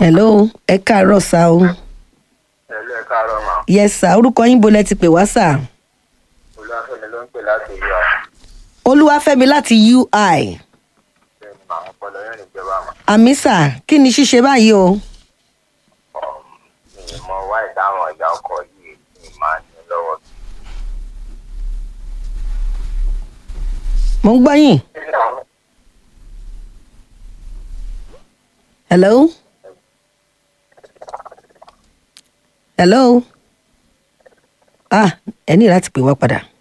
hello ẹ káàárọ̀ sá o ẹlú ẹ káàárọ̀ mà yes sá orúkọ yín bolẹ̀ ti pè wá sá olúwàfẹ́mi ló ń pè láti ìlú àwọn olúwàfẹ́mi láti ui ẹni mà ọpọlọ yẹn níjọba mà àmì sá kí ni ṣíṣe báyìí o mi mọ wá ìdáhùn ọjà ọkọ yìí mi máa ń ní lọ́wọ́. mo ń gbọ́ yín hello hello ah ẹ ní láti pè wá padà